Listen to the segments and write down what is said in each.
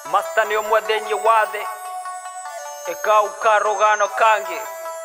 masta nĩ ũmwe thĩinĩ wa thĩ ĩkau karũgano kangi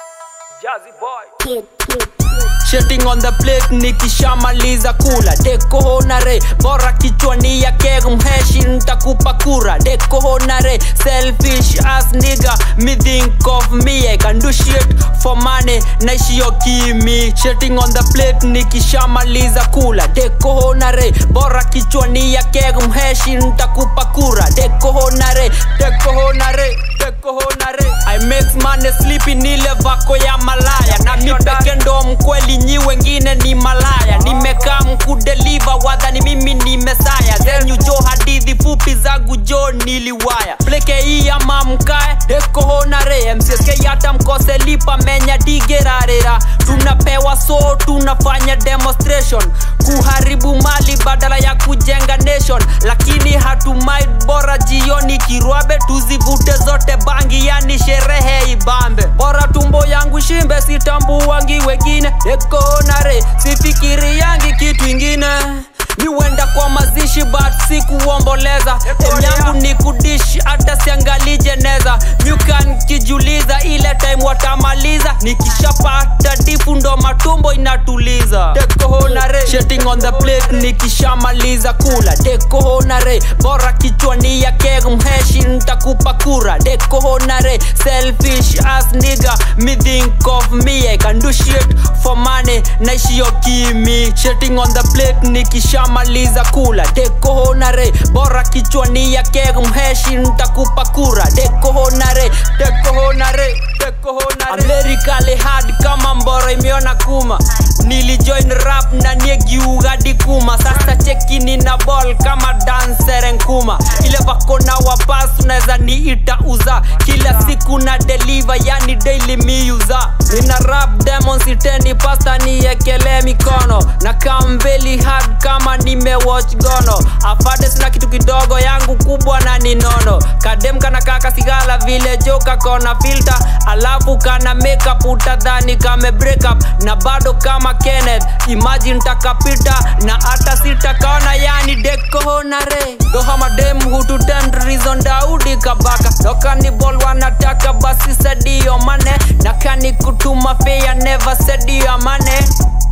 Jazzy boy Shitting on the plate nikishamaliza kula dekohonare bora kichwani ya keg mheshi ntakupa kura dekohonare selfish ass nigga me think of me I can do shit for money naishio kimi Shitting on the plate nikishamaliza kula dekohonare bora kichwani ya keg mheshi ntakupa kura dekohonare dekohonare dekohonare I make money sleepy nile vako ya malaya na mi peke ndo mkweli nyi wengine ni malaya nimekaa mkudeliva wadhani mimi ni mesaya zenyu jo hadithi fupi zangu jo niliwaya pleke hii ama mkae ekohonare mcsk hata mkose lipa menya digerarera tunapewa so tunafanya demonstration kuharibu mali badala ya kujenga nation lakini hatumai bora jioni kirwabe tuzivute zote bangi yani sherehe ibambe bora tumbo yangu shimbe sitambuangi wengine ekonare sifikiri yangi kitu ingine niwenda kwa mazishi but sikuomboleza em yangu ni kudish hata siangali jeneza nyukan kijuliza ile time watamaliza nikishapata difu ndo matumbo inatuliza dekohonare Shitting on the plate nikishamaliza kula dekohonare bora kichwani ya keg mheshi ntakupa kura dekohonare selfish ass nigga me think of me I can do shit for money naishio kimi Shitting on the plate nikishamaliza kula dekohonare bora kichwani ya keg mheshi ntakupa kura dekohonare dekohonare dekohonare Amerikali hard kama mboro imeona kuma nilijoin rap na niegiugadi kuma sasa chekini na ball kama dancer nkuma ile vakona wapas unaweza niita uza kila siku na deliver yani daily miuza nina rap demons itendi pasta niekele mikono na kambeli hard kama nimewatch gono afade sina kitu kidogo yangu kubwa na ninono kadem kana kaka sigala vile joka kona filter alafu kana makeup utadhani kame break up na bado kama Kenneth imagine takapita na hata sitakaona yani dekohonare doha madem hututend reason daudi kabaka dokani bol wanataka basi sadio mane na kani kutuma fea never sadio mane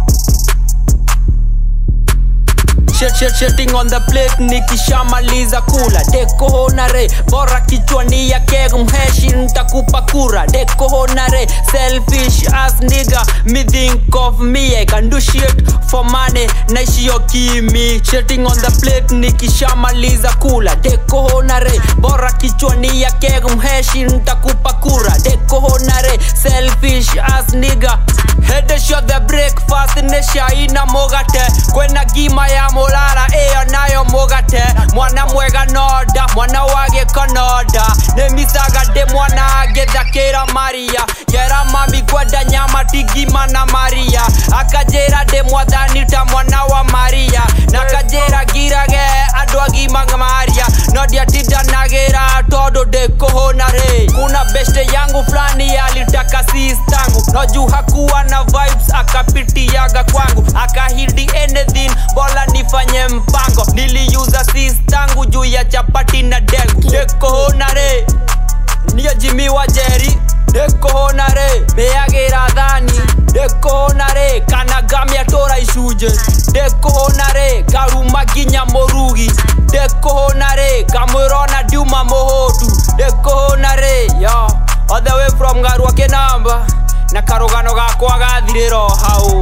Shit, shit, shitting on the plate nikishamaliza kula dekohonare bora kichwani ya keg mheshi ntakupa kura dekohonare selfish ass nigga me think of me I can do shit for money naishio kimi Shitting on the plate nikishamaliza kula dekohonare bora kichwani ya keg mheshi ntakupa kura dekohonare selfish ass nigga Hede shot the breakfast nesha ina mogate kwena gima ya mulala iyo nayo mugate mwana mwega noda mwana wage konoda nemisaga de mwana agethakira maria yera mami kwenda nyama tigima na maria akajera de mwathani ta mwana wa maria na kajera girage andu agima maria no ndiatindanagira tondu ndikuhunare kuna beste yangu fulani alitaka sistangu no juu hakuwa na vibes akapitiaga kwangu akahidi anything bola nifanye mpango niliuza sistangu juu ya chapati na dengu ndikuhunare niyo jimi wa jeri ndikuhunare meagira thani ndikuhunare kana gamia tora icunje ndikuhunare karuma nginya murugi ndikuhunare kamwirona ndiuma muhutu ndikuhunare yo all the way from garua kinamba na karugano gakwa gathiriro hau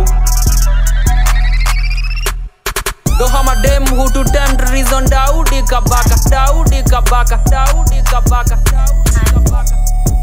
Doha madem hututend reason Daudi kabaka Daudi kabaka Daudi kabaka Daudi kabaka